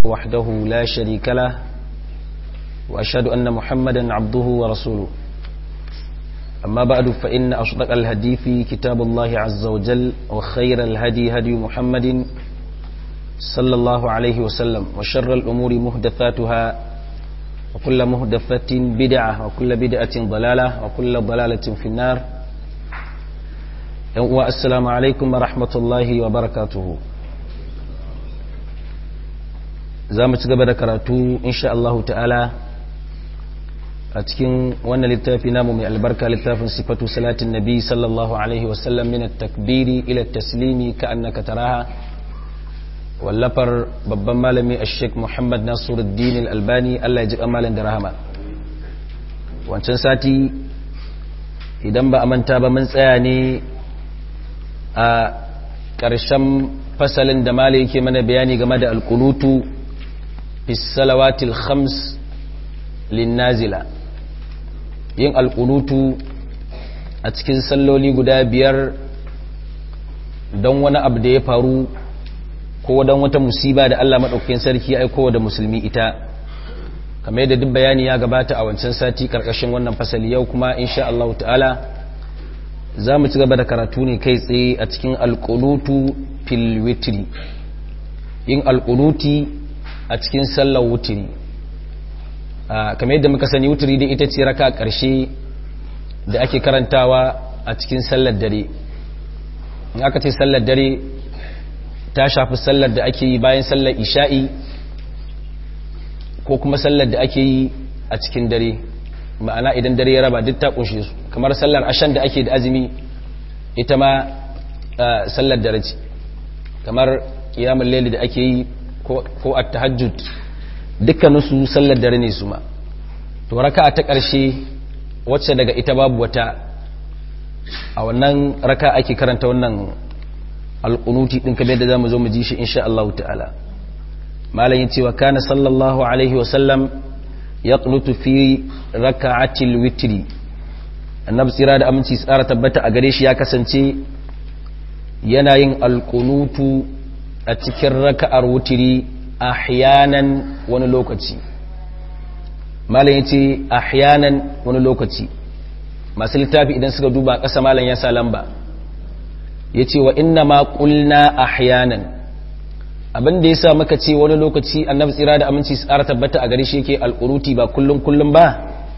وحده لا شريك له وأشهد أن محمدا عبده ورسوله أما بعد فإن أصدق الهدي كتاب الله عز وجل وخير الهدي هدي محمد صلى الله عليه وسلم وشر الأمور مهدثاتها وكل مهدثة بدعة وكل بدعة ضلالة وكل ضلالة في النار السلام عليكم ورحمة الله وبركاته za mu ci gaba da karatu insha Allah ta'ala a cikin wannan littafi namu mai albarka littafin sifatu salatin nabi sallallahu alaihi wasallam min takbiri ila taslimi ka annaka taraha wallafar babban malami ash-sheikh Muhammad Nasiruddin al-Albani Allah ya ji kamalan da rahama wancan sati idan ba a manta ba mun tsaya ne a ƙarshen fasalin da malai yake mana bayani game da alkunutu fi salawatil khams linnazila yin alkunutu a cikin salloli guda biyar don wani abu da ya faru ko don wata musiba da Allah maɗaukakin sarki ya aiko da musulmi ita kamar yadda duk bayani ya gabata a wancan sati karkashin wannan fasali yau kuma insha Allah ta'ala za mu ci gaba da karatu ne kai tsaye a cikin alkunutu fil witri yin alkunuti a cikin sallar wutiri kamar yadda muka sani wutiri da ita ce raka ƙarshe da ake karantawa a cikin sallar dare in aka ce sallar dare ta shafi sallar da ake yi bayan sallar isha'i ko kuma sallar da ake yi a cikin dare ma'ana idan dare ya raba duk ta kunshe su kamar sallar ashan da ake da azumi ita ma sallar dare ce kamar kiyamun laili da ake yi ko a tahajjud dukkaninsu sallar dare ne su ma to raka ta ƙarshe wacce daga ita babu wata a wannan raka ake karanta wannan alƙunuti ɗin kamar da za mu zo mu ji shi insha Allah ta'ala malam yace wa kana sallallahu alaihi wasallam yaqnutu fi raka'atil witri annabi tsira da aminci tsara tabbata a gare shi ya kasance yana yin alƙunutu a cikin raka'ar wutiri ahyanan wani lokaci malam yace ahyanan wani lokaci masu littafi idan suka duba ƙasa malam ya sa lamba yace wa inna ma qulna ahyanan abin da yasa muka ce wani lokaci annabi tsira da aminci tsara tabbata a gare shi yake alquruti ba kullum kullum ba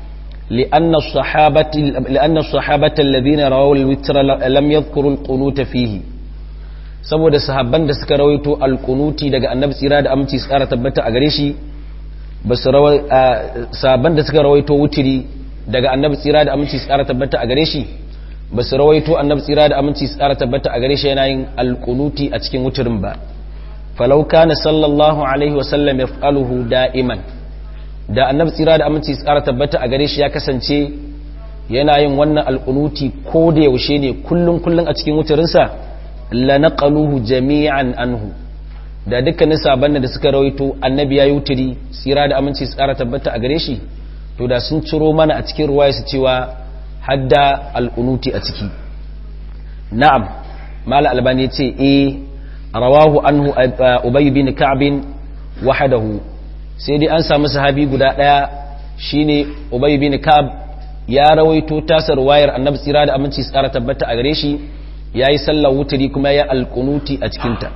لأن الصحابة لأن الصحابة الذين رووا الوتر لم يذكروا القنوت فيه saboda sahabban da suka rawaito alkunuti daga annabi tsira da aminci tsara tabbata a gare shi ba su sahabban da suka rawaito wutiri daga annabi tsira da aminci tsara tabbata a gare shi ba su rawaito annabi tsira da aminci tsara tabbata a gare shi yana yin alkunuti a cikin wutirin ba falau kana sallallahu alaihi wa sallam yaf'aluhu da'iman da annabi tsira da aminci tsara tabbata a gare shi ya kasance yana yin wannan alkunuti ko da yaushe ne kullun kullun a cikin wutirinsa lanaqaluhu jami'an anhu da dukkanin saban da suka rawaito annabi ya yutiri tsira da aminci tsara tabbata a gare shi to da sun ciro mana a cikin ruwaya su cewa hadda al'unuti a ciki na'am mala albani ya ce eh rawahu anhu ubay bin ka'b wahdahu sai dai an samu sahabi guda daya shine ubay bin ka'b ya rawaito tasar wayar annabi tsira da aminci tsara tabbata a gare shi ya yi sallar wuturi kuma ya alkunuti a cikinta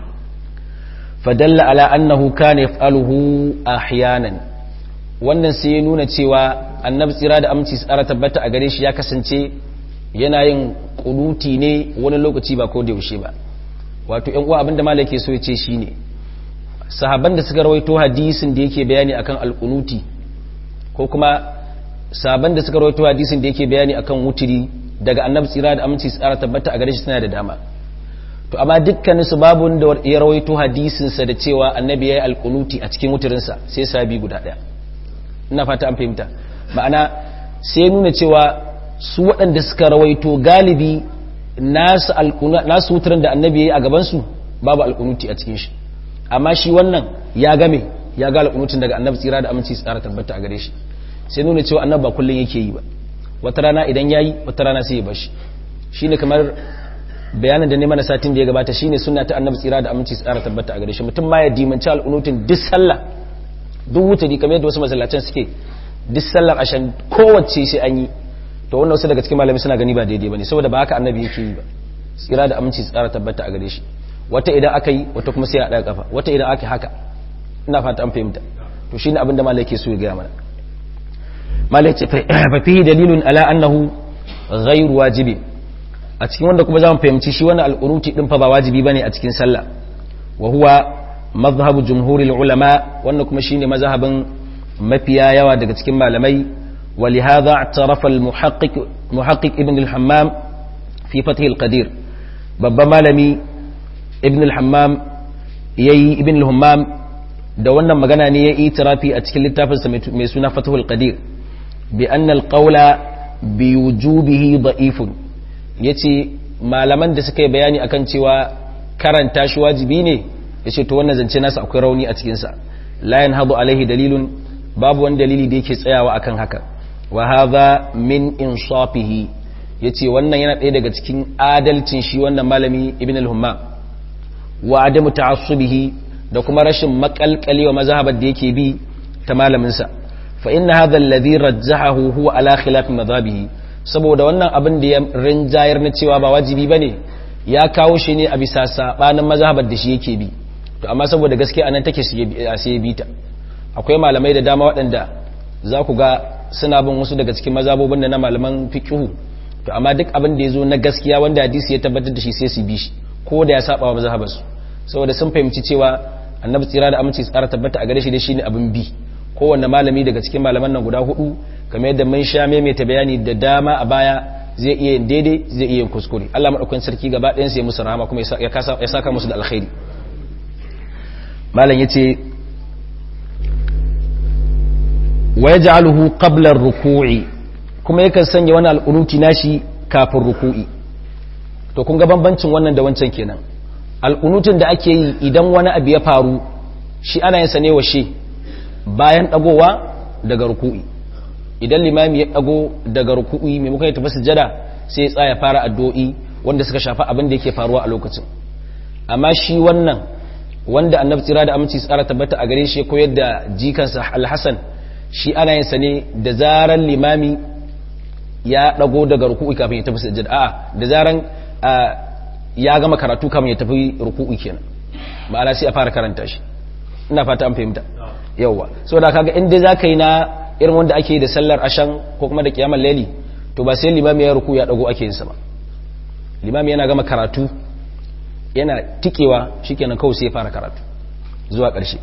fadalla ala annahu kana yaf'aluhu ahyanan wannan sai ya nuna cewa annabi tsira da aminci tsara tabbata a gare shi ya kasance yana yin kunuti ne wani lokaci ba ko da yaushe ba wato ƴan uwa abinda malai ke so ya ce shine sahabban da suka rawaito hadisin da yake bayani akan alkunuti ko kuma sahabban da suka rawaito hadisin da yake bayani akan wuturi daga annabi tsira da aminci tsara tabbata a gare shi suna da dama to amma dukkanin su babu wanda ya rawaito hadisin sa da cewa annabi yayi alqunuti a cikin wuturin sa sai sabi guda daya ina fata an fahimta ma'ana sai nuna cewa su waɗanda suka rawaito galibi nasu alquna nasu wuturin da annabi yayi a gaban su babu alqunuti a cikin shi amma shi wannan ya game ya ga alqunutin daga annabi tsira da aminci tsara tabbata a gare shi sai nuna cewa annabi ba kullun yake yi ba wata rana idan yayi wata rana sai ya bashi shine kamar bayanin da ne mana satin da ya gabata shine sunna ta annabi tsira da aminci tsara tabbata a gare shi mutum ma ya dimanci al'unutin duk sallah duk wuturi kamar yadda wasu masallacin suke duk sallar ashan kowace sai an yi to wannan wasu daga cikin malami suna gani ba daidai bane saboda ba haka annabi yake yi ba tsira da aminci tsara tabbata a gare shi wata idan aka yi wata kuma sai a ɗaya kafa wata idan aka haka ina fata an fahimta to shine abin da malai ke so ya gaya mana malai ce fa fihi dalilun ala annahu ghairu wajibi a cikin wanda kuma zamu fahimci shi wannan alqunuti din fa ba wajibi bane a cikin sallah wa huwa madhhabu jumhuril ulama wannan kuma shine mazhabin mafiya yawa daga cikin malamai ولهذا اعترف المحقق محقق ابن الحمام في فتح القدير babban malami ibn al-hammam yayi ibn al-hammam da wannan magana ne ya itirafi a cikin littafinsa mai suna fatahul qadir bi anna al-qawla bi wujubihi da'ifun yace malaman da suka yi bayani akan cewa karanta shi wajibi ne yace to wannan zance nasa akwai rauni a cikin sa la yanhadu alaihi dalilun babu wani dalili da yake tsayawa akan haka wa hadha min insafihi yace wannan yana ɗaya daga cikin adalcin shi wannan malami ibn al-humma wa adamu ta'assubihi da kuma rashin makalkali wa mazhabar da yake bi ta malamin sa fa inna hadha alladhi rajjahahu huwa ala khilaf madhabihi saboda wannan abin da ya rinjayar na cewa ba wajibi bane ya kawo shi ne a bisa sabanin mazhabar da shi yake bi to amma saboda gaskiya anan take sai bi ta akwai malamai da dama waɗanda za ku ga suna bin wasu daga cikin mazhabobin da na malaman fiqhu to amma duk abin da ya zo na gaskiya wanda hadisi ya tabbatar da shi sai su bi shi ko da ya saba wa mazhabarsu saboda sun fahimci cewa annabi tsira da aminci tsara tabbata a gare shi da shi ne abin bi kowanne malami daga cikin malaman nan guda hudu kamar yadda mun sha maimaita bayani da dama a baya zai iya yin daidai zai iya yin kuskure Allah madaukakin sarki gaba ɗayan sai musu rahama kuma ya saka musu da alkhairi malam yace wa yaj'aluhu qabla ar-ruku'i kuma yakan sanya wani al'unuti nashi kafin ruku'i to kun ga bambancin wannan da wancan kenan al'unutun da ake yi idan wani abu ya faru shi ana yin sane wa shi bayan dagowa daga ruku'i idan limami ya dago daga ruku'i maimakon ya tafi sujada sai ya tsaya fara addu'o'i wanda suka shafa abin da yake faruwa a lokacin amma shi wannan wanda annabi tsira da aminci tsara tabbata a gare shi ya koyar da jikansa alhassan shi ana yin sane da zaran limami ya dago daga ruku'i kafin ya tafi sujjada a'a da zaran ya gama karatu kafin ya tafi ruku'i kenan ma'ana sai a fara karanta shi ina fata an fahimta yawa saboda kaga in dai zaka yi na irin wanda ake da sallar ashan ko kuma da kiyamar laili to ba sai limami ya ruku ya dago ake yin sa ba limami yana gama karatu yana tikewa shikenan kawai sai ya fara karatu zuwa ƙarshe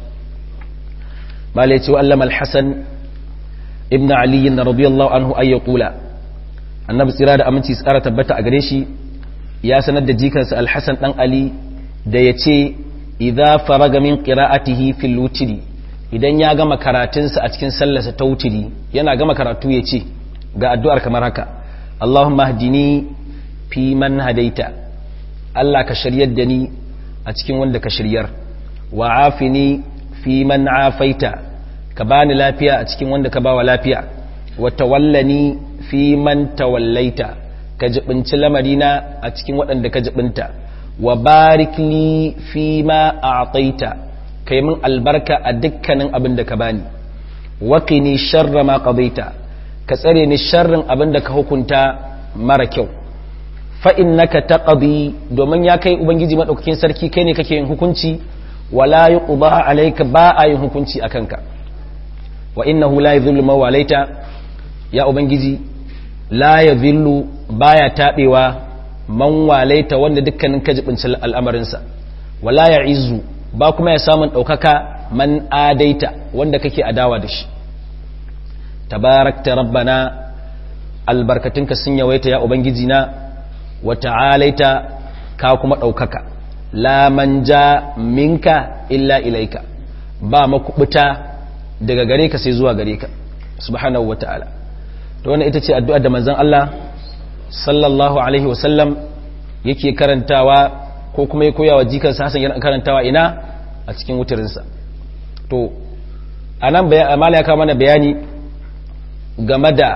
malai ce wa allama al-hasan ibn ali radiyallahu anhu ay yaqula annabi tsira da aminci tsara tabbata a gare shi ya sanar da jikansa alhassan dan ali da ya ce idza faraga min qira'atihi fil wutri idan ya gama karatunsa a cikin sallarsa ta wutri yana gama karatu ya ce ga addu'ar kamar haka Allahumma hdini fi man hadaita Allah ka shiryar da ni a cikin wanda ka shiryar wa afini fi man afaita ka bani lafiya a cikin wanda ka bawa lafiya wa tawallani fi man tawallaita ka jibinci lamarina a cikin waɗanda ka jibinta wa barik li fi ma a'taita kai min albarka a dukkanin abin da ka bani wa qini sharra ma qadaita ka tsare ni sharrin abin da ka hukunta mara kyau fa innaka taqdi domin ya kai ubangiji madaukakin sarki kai ne kake yin hukunci wala yuqda alayka ba a yin hukunci akanka wa innahu la yadhillu ma walaita ya ubangiji la ya zillu baya taɓewa man walaita wanda dukkanin kajibinci al'amarinsa wala ya izu ba kuma ya samun ɗaukaka man adaita wanda kake adawa da shi tabarakta rabbana albarkatunka sun yawaita ya ubangiji na wa ta'alaita ka kuma ɗaukaka la man ja minka illa ilaika ba makubuta daga gare ka sai zuwa gare ka subhanahu wa ta'ala to wannan ita ce addu'ar da manzon Allah sallallahu alaihi wasallam yake karantawa ko kuma ya koya wa jikansa Hassan yana karantawa ina a cikin wutarinsa to anan amala ya kawo mana bayani game da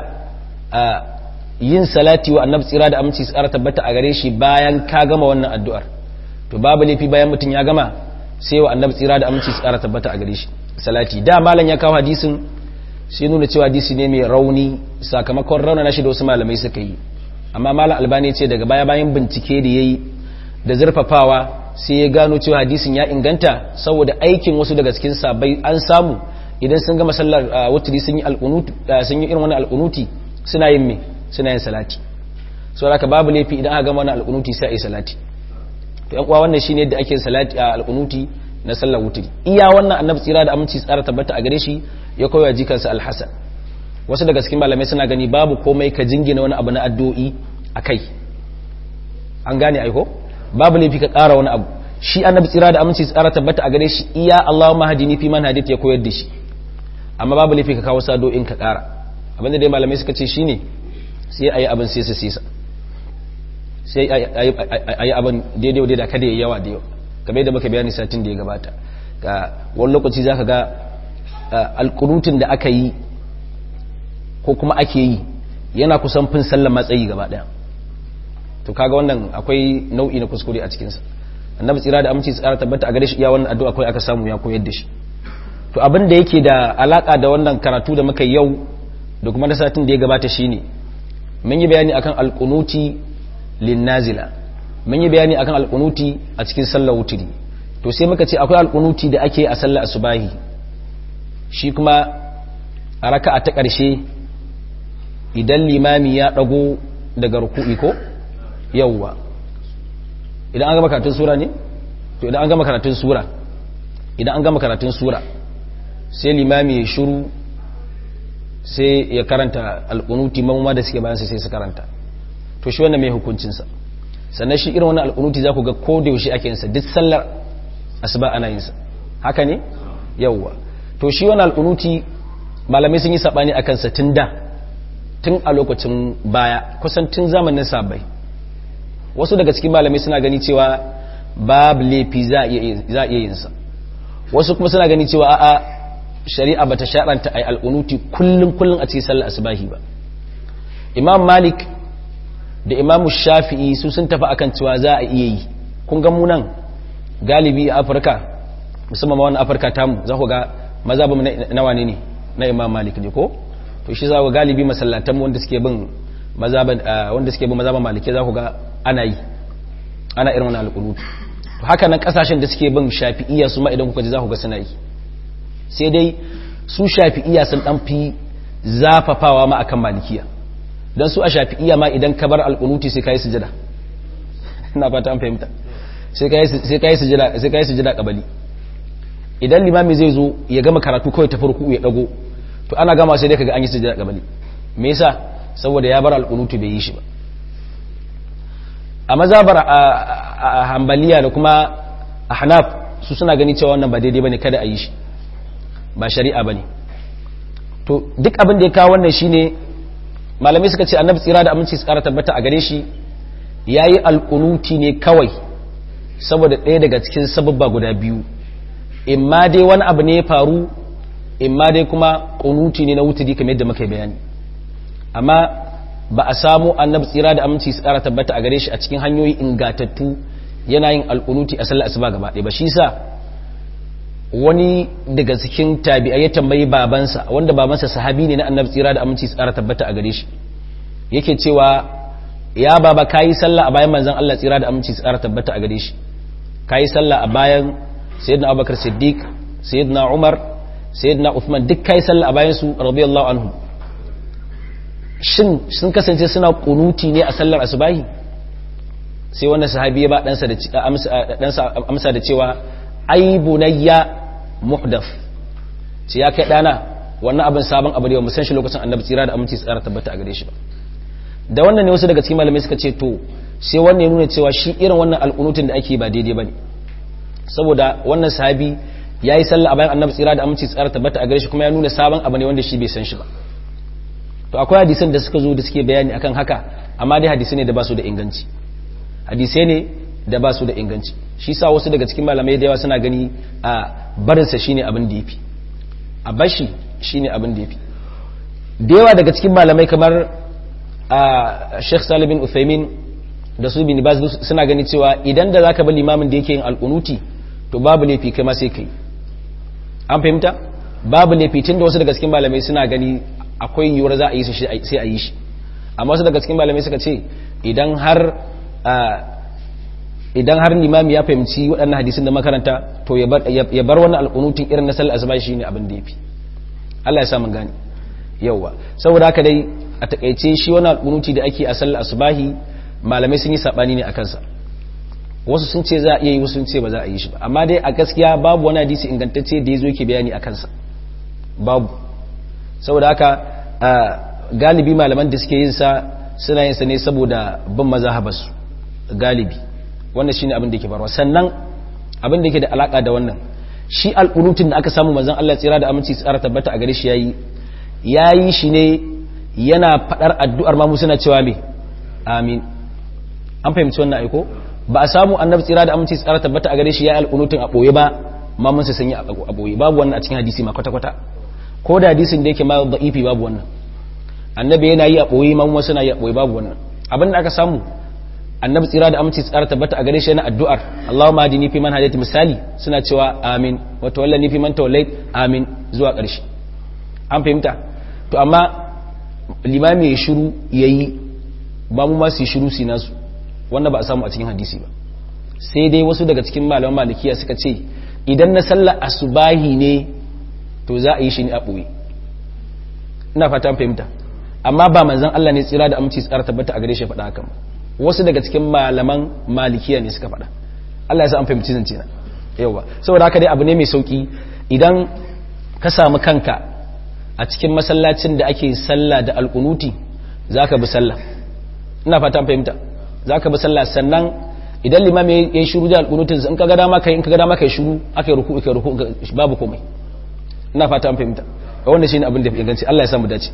yin salati wa annabi tsira da aminci tsara tabbata a gare shi bayan ka gama wannan addu'ar to babu laifi bayan mutum ya gama sai wa annabi tsira da aminci tsara tabbata a gare shi salati da malam ya kawo hadisin sai nuna cewa hadisi ne mai rauni sakamakon rauna na shi da wasu malamai suka yi amma malam albani ce daga baya bayan bincike da yayi da zurfafawa sai ya gano cewa hadisin ya inganta saboda aikin wasu daga cikin sabai an samu idan sun gama sallar wutri sun yi alqunuti sun yi irin wannan alqunuti suna yin me suna yin salati saboda haka babu laifi idan aka gama wannan alqunuti sai a yi salati to yan uwa wannan shine yadda ake salati a alqunuti na sallar wutri iya wannan annabi tsira da aminci tsara tabbata a gare shi ya koya jikansa alhasan wasu daga cikin malamai suna gani babu komai ka jingina wani abu na addu'o'i akai an gane aiko babu laifi ka ƙara wani abu shi annabi tsira da aminci tsara tabbata a gare shi iya Allahumma hadini fi man hadith ya koyar da shi amma babu laifi ka kawo sado'in ka ƙara abinda dai malamai suka ce shine sai ayi abin sai su sisa sai ayi abin daidai wa daidai kada ya yawa da yawa kamar yadda muka bayani satin da ya gabata ga wani lokaci zaka ga alƙunutun da aka yi ko kuma ake yi yana kusan fin sallar matsayi gaba ɗaya to kaga wannan akwai nau'i na kuskure a cikinsa annabi tsira da aminci tsara tabbata a gare shi iya wannan addu'a akwai aka samu ya koyar da shi to abin da yake da alaka da wannan karatu da muka yau da kuma na satin da ya gabata shine mun yi bayani akan alqunuti linnazila mun yi bayani akan alqunuti a cikin sallar wuturi to sai muka ce akwai alqunuti da ake a sallar asubahi shi kuma a raka'a ta ƙarshe idan limami ya dago daga ruku'i ko yawwa idan an gama karatun sura ne to idan an gama karatun sura idan an gama karatun sura sai limami ya shiru sai ya karanta alƙunuti mamma da suke bayan sai su karanta to shi wannan mai hukuncinsa sannan shi irin wannan alƙunuti za ku ga ko da yaushe ake yinsa duk sallar asuba ana yinsa haka ne yawwa to shi wannan alƙunuti malamai sun yi saɓani a kansa tun da tun a lokacin baya kusan tun zamanin sabai wasu daga cikin malamai suna gani cewa babu laifi za a iya yinsa wasu kuma suna gani cewa a'a shari'a bata sharanta ai al'unuti kullum kullum a cikin sallar asubahi ba imam malik da imam shafi'i su sun tafi akan cewa za a iya yi kun ga mu nan galibi a afirka musamman ma wannan afirka tamu za ku ga maza ba na wane ne na imam malik ne ko to shi za ku galibi masallatan wanda suke bin mazaban wanda suke bin mazaban malike za ku ga ana yi ana irin wani alƙunutu to haka nan kasashen da suke bin shafi'iyya su ma idan kuka ji za ku ga suna yi sai dai su shafi'iyya sun dan fi zafafawa ma akan malikiya dan su a shafi'iyya ma idan ka bar alƙunuti sai kai sujada ina fata an fahimta sai kai sai kai sujada sai kai sujada kabali idan limami zai zo ya gama karatu kawai ta farko ya dago to ana gama sai dai kaga an yi sujada kabali me yasa saboda ya bar alƙunuti bai yi shi ba a mazabar a hambaliya da kuma a hanaf su suna gani cewa wannan ba daidai bane kada a yi shi ba shari'a bane to duk abin da ya kawo wannan shine malamai suka ce annabi tsira da aminci su kara tabbata a gare shi yayi alkunuti ne kawai saboda ɗaya daga cikin sababba guda biyu imma dai wani abu ne ya faru imma dai kuma kunuti ne na wuturi kamar yadda muka bayani amma ba a samu annabi tsira da aminci su tsara tabbata a gare shi a cikin hanyoyi ingatattu yana yin alƙunuti a sallar asuba gaba ɗaya ba shi sa wani daga cikin tabi'a ya tambayi babansa wanda babansa sahabi ne na annabi tsira da aminci su tsara tabbata a gare shi yake cewa ya baba kayi sallah a bayan manzon Allah tsira da aminci su tsara tabbata a gare shi kayi sallah a bayan sayyidina Abubakar Siddiq sayyidina Umar sayyidina Uthman duk kayi sallah a bayan su radiyallahu anhu shin sun kasance suna kunuti ne a sallar asubahi sai wannan sahabi ya ba ɗansa da amsa da cewa ai bunayya muhdaf ce ya kai ɗana wannan abin sabon abu da mu san shi lokacin annabi tsira da aminci tsara tabbata a gare shi ba da wannan ne wasu daga cikin malamai suka ce to sai wannan ya nuna cewa shi irin wannan alƙunutun da ake ba daidai bane saboda wannan sahabi ya yi sallah a bayan annabi tsira da aminci tsara tabbata a gare shi kuma ya nuna sabon abu ne wanda shi bai san shi ba to akwai hadisan da suka zo da suke bayani akan haka amma dai hadisai ne da ba su da inganci hadisai ne da ba su da inganci shi sa wasu daga cikin malamai da yawa suna gani a barinsa shine abin da yafi a bashi shine abin da yafi da yawa daga cikin malamai kamar a Sheikh Salih bin Uthaymin da su bin Baz suna gani cewa idan da zaka bar limamin da yake yin alqunuti to babu laifi kai ma sai kai an fahimta babu laifi tun da wasu daga cikin malamai suna gani akwai yiwuwar za a yi shi sai a yi shi amma wasu daga cikin malamai suka ce idan har idan har limami ya fahimci waɗannan hadisin da makaranta to ya bar wannan alƙunutin irin na sallar asuba shi ne abin da ya fi Allah ya samu gani yauwa saboda haka dai a takaice shi wannan alƙunuti da ake a sallar asubahi malamai sun yi saɓani ne a kansa wasu sun ce za a iya yi wasu sun ce ba za a yi shi ba amma dai a gaskiya babu wani hadisi ingantacce da ya zo ke bayani a kansa babu saboda haka galibi malaman da suke yin sa suna yin sa ne saboda bin mazhabarsu galibi wannan shine abin da yake faruwa sannan abin da yake da alaka da wannan shi alqunutun da aka samu manzon Allah tsira da aminci tsara tabbata a gare shi yayi yayi shi ne yana fadar addu'ar ma mu suna cewa me amin an fahimci wannan aiko ba a samu annabi tsira da aminci tsara tabbata a gare shi yayi alqunutun a boye ba ma mun sai sanya a boye babu wannan a cikin hadisi ma kwata kwata ko da hadisin da yake ma da'ifi babu wannan annabi yana yi a boye ma mun suna yi a boye babu wannan abin da aka samu annabi tsira da aminci tsara tabbata a gare shi yana addu'ar Allahumma hadini fi man hadayta misali suna cewa amin wa tawallani fi man tawallayt amin zuwa ƙarshe an fahimta to amma limami ya shiru yayi ba mu ma su shiru su nasu wannan ba a samu a cikin hadisi ba sai dai wasu daga cikin malaman malikiya suka ce idan na sallar asubahi ne to za a yi shi ne a ɓoye ina fata an fahimta amma ba manzon Allah ne tsira da aminci tsara tabbata a gare shi faɗa hakan wasu daga cikin malaman malikiya ne suka faɗa Allah ya sa an fahimci zance na yawa saboda haka dai abu ne mai sauki idan ka samu kanka a cikin masallacin da ake sallah da alkunuti zaka bi sallah ina fata an fahimta zaka bi sallah sannan idan limam ya yi shiru da alkunutin in ka ga dama kai in ka ga dama kai shiru aka yi ruku kai ruku babu komai ina fata an fahimta wannan shine abin da ya ganci Allah ya samu dace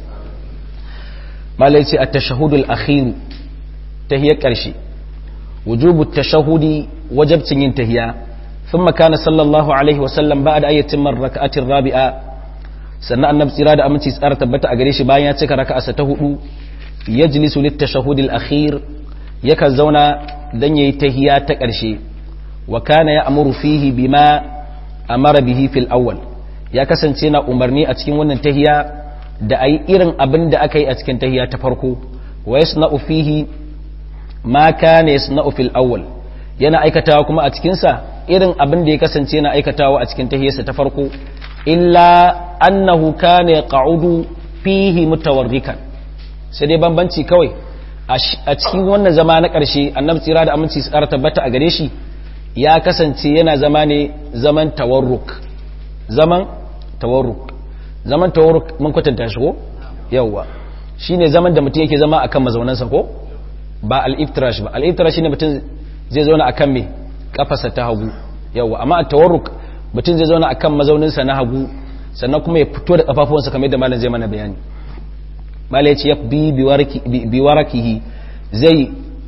malai ce at-tashahhudul akhir tahiyar ƙarshe wujubu tashahudi wajabcin yin tahiya thumma kana sallallahu alaihi wasallam ba'da ayatin man raka'atin rabi'a sannan annabi tsira da aminci tsara tabbata a gare shi bayan ya cika raka'a ta hudu yajlisu lit tashahudil akhir yakan zauna dan yayi tahiya ta ƙarshe wa kana ya'muru fihi bima amara bihi fil awwal ya kasance na umarni a cikin wannan tahiya da ayi irin abin da aka yi a cikin tahiya ta farko wa yasna'u fihi ma kana yasna'u fil awwal yana aikatawa kuma a cikin sa irin abin da ya kasance yana aikatawa a cikin tahiyarsa ta farko illa annahu kana yaq'udu fihi mutawarrikan sai dai bambanci kawai a cikin wannan zama na ƙarshe annabi tsira da aminci su ƙara tabbata a gare shi ya kasance yana zama ne zaman tawarruk zaman tawarruk zaman tawarruk mun kwatanta shi ko yawwa shine zaman da mutum yake zama akan mazaunansa ko ba al-iftirash ba al-iftirash shine mutum zai zauna akan me kafarsa ta hagu yawa amma at-tawarruk mutum zai zauna akan mazauninsa na hagu sannan kuma ya fito da kafafuwansa kamar yadda malam zai mana bayani malam yace yakbi bi warakihi zai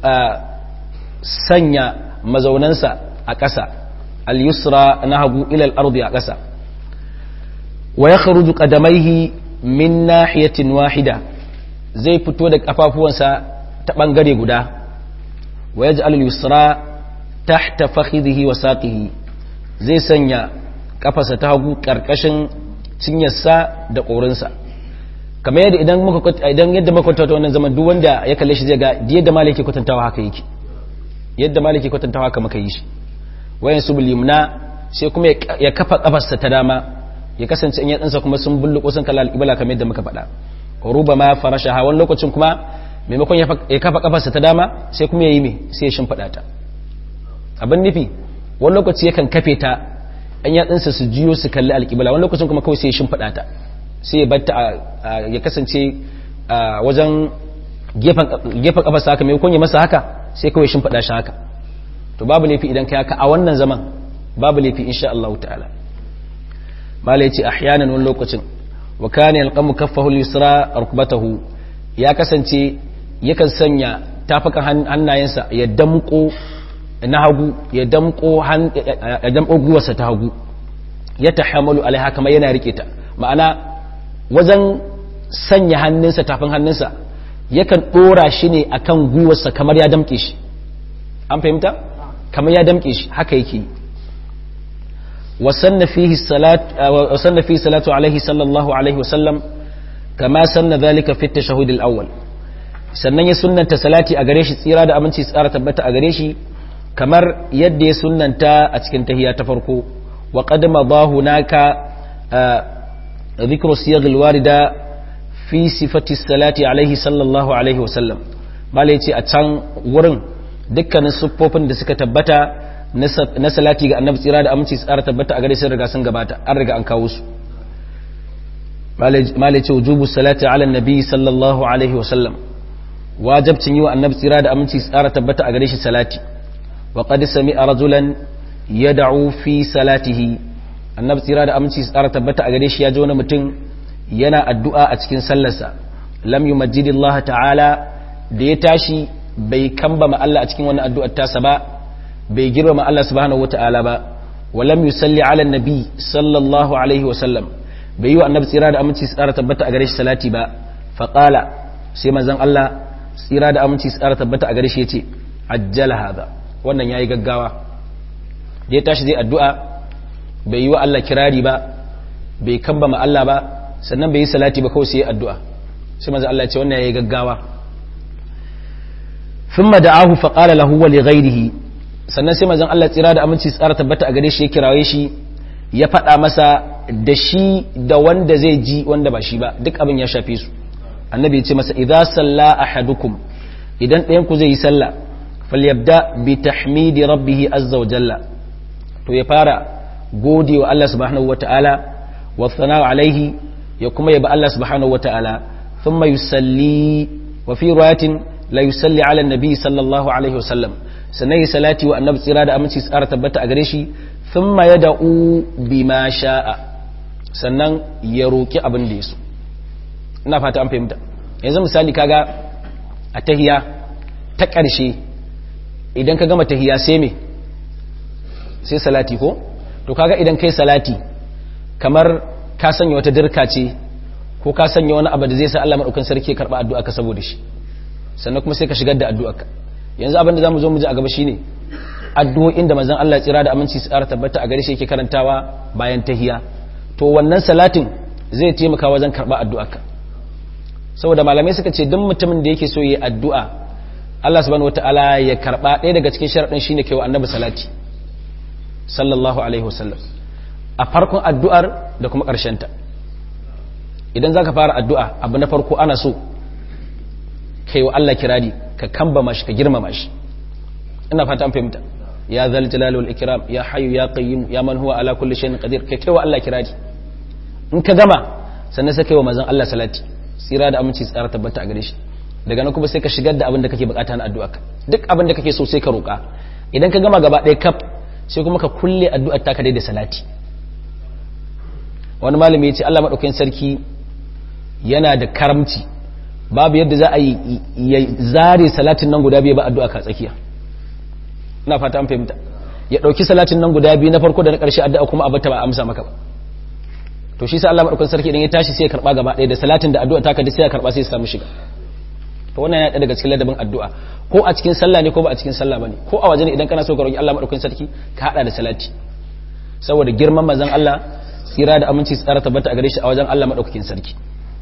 sanya mazaunansa a ƙasa al-yusra na hagu ila al-ardi a ƙasa wa yakhruju qadamaihi min nahiyatin wahida zai fito da kafafuwansa ta ɓangare guda wa ya ji al-yusra tahta fakhidhihi wa saqihi zai sanya kafasa ta hagu karkashin cinyarsa da ƙorinsa kamar yadda idan muka idan yadda muka kwatanta wannan zaman duk wanda ya kalle shi zai ga yadda malaki kwatantawa haka yake yadda malaki kwatantawa haka muka yi shi wayan su limna sai kuma ya kafa kafarsa ta dama ya kasance in ya tsinsa kuma sun bulluko sun kalla al-ibla kamar yadda muka faɗa rubama farashaha wani lokacin kuma maimakon ya kafa kafarsa ta dama sai kuma ya yi mai sai ya shimfiɗa ta abin nufi wani lokaci yakan kafe ta an yatsunsa su jiyo su kalli alƙibla wani lokacin kuma kawai sai ya shimfiɗa ta sai ya batta ya kasance wajen gefen kafarsa haka maimakon ya masa haka sai kawai shimfiɗa shi haka to babu laifi idan ka haka a wannan zaman babu laifi insha Allah ta'ala mala yace ahyanan wani lokacin wa kana yalqamu kaffahu al-yusra rukbatahu ya kasance yakan sanya tafakan hannayensa ya damko na hagu ya damko ya damko guwarsa ta hagu ya tahamalu alaiha kamar yana rike ta ma'ana wajen sanya hannunsa tafin hannunsa yakan dora shi ne akan guwarsa kamar ya damke shi an fahimta kamar ya damke shi haka yake وسن فيه الصلاة وسن فيه الصلاة عليه صلى الله عليه وسلم كما سن ذلك في التشهد الأول sannan ya sunnanta salati a gare shi tsira da aminci tsara tabbata a gare shi kamar yadda ya sunnanta a cikin tahiyya ta farko wa qad madahu naka dhikru siyagh alwarida fi sifati salati alaihi sallallahu alaihi wasallam malai ce a can wurin dukkanin siffofin da suka tabbata na salati ga annabi tsira da aminci tsara tabbata a gare sun riga sun gabata an riga an kawo su malai ce wujubu salati ala nabi sallallahu alaihi wasallam wajabcin yi wa annabi tsira da aminci tsara tabbata a gare shi salati wa qad sami'a rajulan yad'u fi salatihi annabi tsira da aminci tsara tabbata a gare shi ya ji wani mutum yana addu'a a cikin sallarsa lam yumajjidillah ta'ala da ya tashi bai kambama Allah a cikin wannan addu'ar tasa ba bai girmama Allah subhanahu wata'ala ba wa lam yusalli ala nabi sallallahu alaihi wa sallam bai yi wa annabi tsira da aminci tsara tabbata a gare shi salati ba faqala sai manzon Allah tsira da aminci tsara tabbata a gare shi yace ajjala hada wannan yayi gaggawa da ya tashi zai addu'a bai yi wa Allah kirari ba bai kambama Allah ba sannan bai yi salati ba kawai sai addu'a sai manzon Allah ya ce wannan yayi gaggawa thumma da'ahu fa qala lahu wa li ghayrihi sannan sai manzon Allah tsira da aminci tsara tabbata a gare shi ya kiraye shi ya faɗa masa da shi da wanda zai ji wanda ba shi ba duk abin ya shafe su annabi ya ce masa idza salla ahadukum idan ɗayan ku zai yi sallah falyabda bi tahmidi rabbih azza wa jalla to ya fara gode wa Allah subhanahu wa ta'ala wa thana alaihi ya kuma yaba Allah subhanahu wa ta'ala thumma yusalli wa fi riwayatin la yusalli ala nabi sallallahu alaihi wa sallam sannan yi salati wa annabi tsira da aminci tsara tabbata a gare shi thumma yad'u bima sha'a sannan ya roki abin da yaso ina fata an fahimta yanzu misali kaga a tahiya ta ƙarshe idan ka gama tahiya sai me sai salati ko to kaga idan kai salati kamar ka sanya wata dirka ce ko ka sanya wani abu da zai sa Allah madaukakin sarki ya karba addu'a ka saboda shi sannan kuma sai ka shigar da addu'a ka yanzu abin da zamu zo mu ji a gaba shine addu'o'in da manzon Allah tsira da aminci tsara tabbata a gare shi yake karantawa bayan tahiya to wannan salatin zai taimaka wajen karba addu'a ka saboda malamai suka ce duk mutumin da yake so yi addu'a Allah subhanahu wataala ya karba ɗaya daga cikin sharadin shine kai wa annabi salati sallallahu alaihi wasallam a farkon addu'ar da kuma ta idan zaka fara addu'a abu na farko ana so kai wa Allah kirari ka kambama shi ka girmama shi ina fata an fahimta ya zal jalali wal ikram ya hayyu ya qayyim ya man huwa ala kulli shay'in qadir kai kai wa Allah kirari in ka gama sannan sai kai wa manzon Allah salati tsira da aminci tsara tabbata a gare shi daga nan kuma sai ka shigar da abin da kake bukata na addu'a duk abin da kake so sai ka roka idan ka gama gaba ɗaya kaf sai kuma ka kulle addu'ar taka dai da salati wani malami ya ce Allah madaukakin sarki yana da karamci babu yadda za a yi ya zare salatin nan guda biyu ba addu'a ka tsakiya ina fata an fahimta ya dauki salatin nan guda biyu na farko da na karshe addu'a kuma abata ba amsa maka ba to shi sa Allah madaukakin sarki idan ya tashi sai ya karba gaba ɗaya da salatin da addu'a taka da sai ya karba sai ya samu shiga to wannan yana daga cikin ladabin addu'a ko a cikin sallah ne ko ba a cikin sallah bane ko a waje ne idan kana so ka roki Allah madaukakin sarki ka hada da salati saboda girman manzon Allah tsira da aminci tsara tabbata a gare shi a wajen Allah madaukakin sarki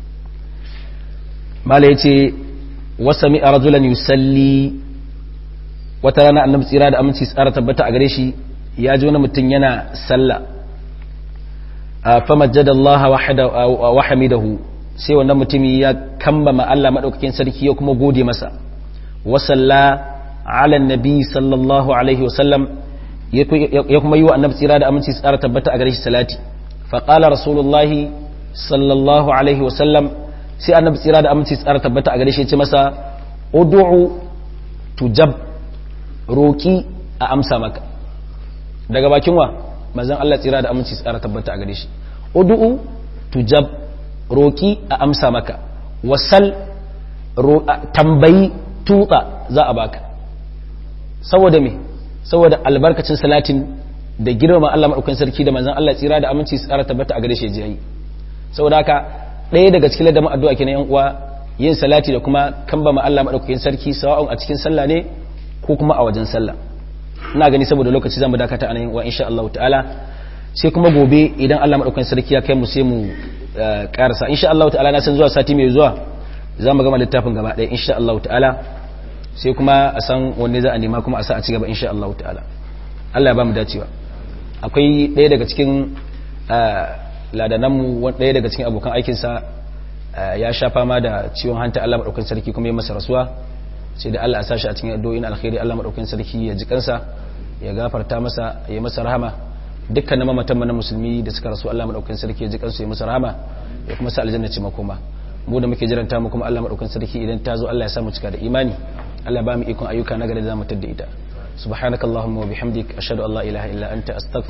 mala ya ce wasa mi a rajulan yusalli wata rana annabi tsira da aminci tsara tabbata a gare shi ya ji wani mutum yana salla a famajjada Allah wa hamidahu sai wannan mutumi ya kambama Allah maɗaukakin sarki ya kuma gode masa wasalla ala nabi sallallahu alaihi wasallam ya kuma yi wa annabi tsira da aminci tsara tabbata a gare shi salati faƙala rasulullahi sallallahu alaihi wasallam sai annabi tsira da aminci tsara tabbata a gare shi ya ce masa ud'u tujab roki a amsa maka daga bakin wa manzon Allah tsira da aminci tsara tabbata a gare shi ud'u tujab roki a amsa maka wasal tambayi tutsa za a baka saboda me saboda albarkacin salatin da girma Allah madaukakin sarki da manzon Allah tsira da aminci tsara tabbata a gare shi ya yi saboda haka ɗaya daga cikin ladamin addu'a kenan yan uwa yin salati da kuma kamba ma Allah madaukakin sarki sawa'un a cikin sallah ne ko kuma a wajen sallah ina gani saboda lokaci zamu dakata anan yan uwa insha Allah ta'ala sai kuma gobe idan Allah madaukakin sarki ya kai mu sai mu karasa insha Allah ta'ala na san zuwa sati mai zuwa za mu gama littafin gaba ɗaya insha Allah ta'ala sai kuma a san wanne za a nema kuma a sa a ci gaba insha Allah ta'ala Allah ya ba mu dacewa akwai ɗaya daga cikin ladananmu ɗaya daga cikin abokan aikinsa ya sha fama da ciwon hanta Allah maɗaukin sarki kuma ya masa rasuwa sai da Allah a sashi a cikin addu'o'in alkhairi Allah maɗaukin sarki ya ji kansa ya gafarta masa ya masa rahama dukkanin mamatan mana musulmi da suka rasu Allah maɗaukin sarki ya ji kansu ya masa rahama ya kuma sa aljanna ce makoma mu da muke jiranta mu kuma Allah maɗaukin sarki idan ta zo Allah ya sa mu cika da imani Allah ba mu ikon ayyuka na gari da zamu tadda ita subhanakallahumma wa bihamdik ashhadu an la ilaha illa anta astaghfiruka